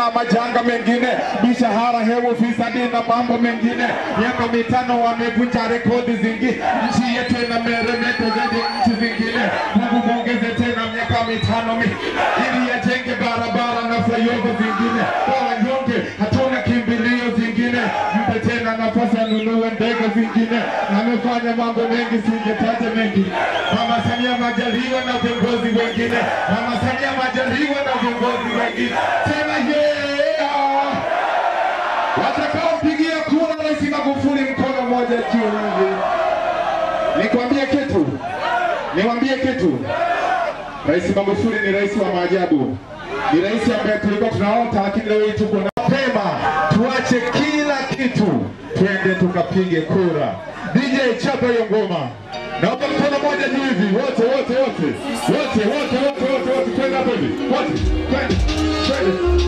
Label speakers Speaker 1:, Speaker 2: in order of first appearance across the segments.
Speaker 1: na majanga mengine, mishahara hewa, ufisadi na mambo mengine. Miaka mitano wamevunja rekodi zingine, nchi yetu ina meremeta zaidi ya nchi zingine. Mungu muongeze tena miaka mitano mi ili yajenge barabara na flyover zingine. Kwa wanyonge hatuna kimbilio zingine, mpe tena nafasi anunue ndege zingine. Amefanya mambo mengi, singetaja mengi. Mama Samia Majaliwa na viongozi wengine, Mama Samia Majaliwa na viongozi wengine, sema yeah! Watakaopigia kura Rais Magufuli mkono mmoja juu hivi. Nikwambie kitu, niwambie kitu. Rais Magufuli ni rais wa maajabu, ni rais ambaye tulikuwa tunaota, lakini leo hii tuko na mapema. Tuache kila kitu, twende tukapige kura. DJ chapa hiyo ngoma, naomba mkono moja juu hivi, wote wote wote wote wote wote wote wote, twende hapo hivi, wote twende twende.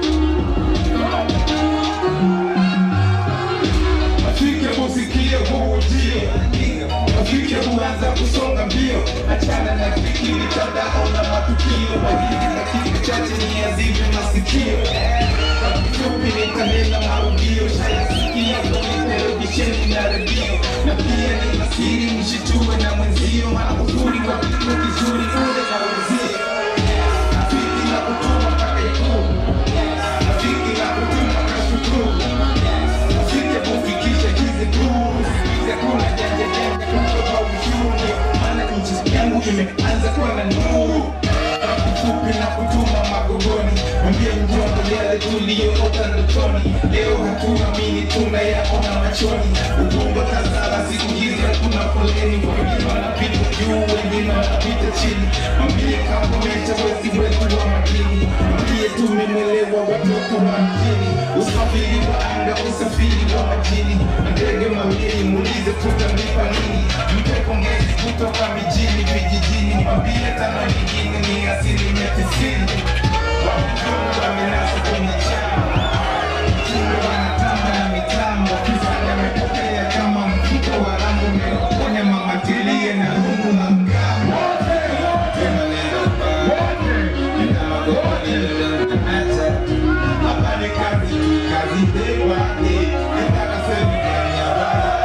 Speaker 2: Afike musikie huu ujio, afike huanza kusonga mbio, achana na fikiri mtandao na matukio, wahidi dakika chache ni yazivyo masikio. Kwa kifupi nitanena marudio, shayasikia kwenye televisheni na redio, na pia ni masiri mshitue na mwenzio, maana uzuri wa kitu kizuri ule na wenzio. Afiki na kutuma mpaka ikulu, afiki na kutuma kashukuru Usije kufikisha hizi tu, usikize kuna janja janja kutoka uchumi, maana nchi yangu imeanza kuwa na nuru. Kwa kifupi na kutuma magogoni, mwambie mjomba yale tuliyoota ndotoni, leo hatuamini tunayaona machoni. Ubongo tazama siku hizi hakuna foleni, wengine wanapita juu, wengine wanapita chini. Mwambie kakomesha wezi wetu wa makini, mwambie tumemwelewa watoto wa mjini. Usafiri wa anga, usafiri wa majini, ndege mawili, muulize tutalipa nini? Mpe pongezi kutoka mijini, vijijini, mwambie tano nyingine ni asilimia tisini. Wahudumu wamenasa kwenye chama, mtindo wanatamba na mitambo, kizanga amepokea kama mfuko wa rambo, umeponya mama tilie na rungu na mgambo. Tena nenda mbali, nenda magogo, nenda acha. Hapa ni kazi, kazi ndewa, eh, nataka serikali ya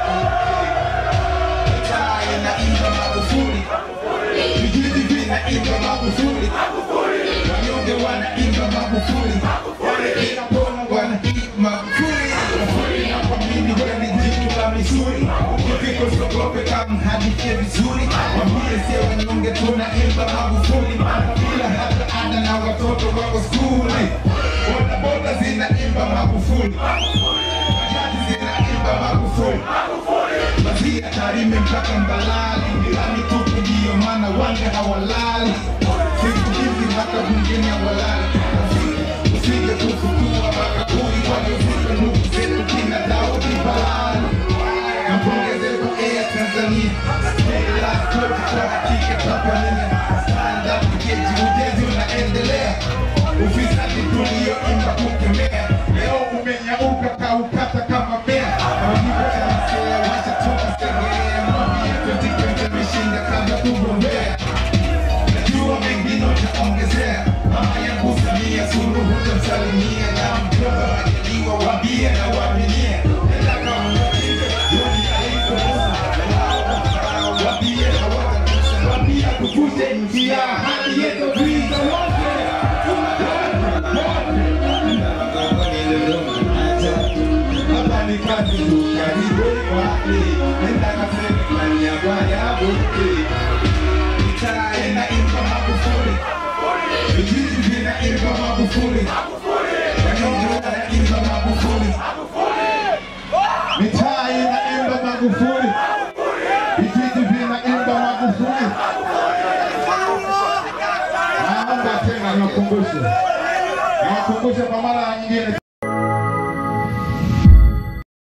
Speaker 2: bara. Mitaa inaimba Magufuli, vijiji vinaimba Magufuli, wanyonge wanaimba Magufuli, wale inapona wanaimba Magufuli. Magufuli nakwamini wewe ni jitu la misuli, ukifika usiogope kama hadithi vizuri, wambie sio wanyonge tunaimba Magufuli, maana bila hata ada na watoto wako skuli, bodaboda zinaimba Magufuli, bajaji zinaimba Magufuli Mazia Tarime mpaka Mbalali, Milani tupu ndiyo maana wanga hawalali. Siku hizi mpaka bungeni hawalali. Usije kufukua makaburi waliozika ndugu zetu kina Daudi Balali. Nampongeze kwa Air Tanzania, hela kote kwa hakika Tanzania. Stand up keji, ujenzi unaendelea, ufisadi tulioimba kukemea, leo umenyauka kaukata kama mmea. Majibu yanasema wacha tukasegelea, mwambie 2020 ameshinda kabla kugombea. Najua mengine utaongezea, mama yangu Samia Suluhu utamsalimia, na mjomba Majaliwa waambie na waaminie. Nenda kama mjinga, Joni alivyomusa, na wao wafarao waambie na watakusa, waambie tuvute nchi ya ahadi yetu tuiza wote. Hapa ni kazi tu, karibu wapi? Nenda kaseme kwa niaba ya wote. Mitaa inaimba Magufuli, vijiji vinaimba Magufuli, wanyonge wanaimba Magufuli,
Speaker 1: Mitaa inaimba Magufuli, vijiji vinaimba Magufuli. Naomba tena niwakumbushe, niwakumbushe kwa mara nyingine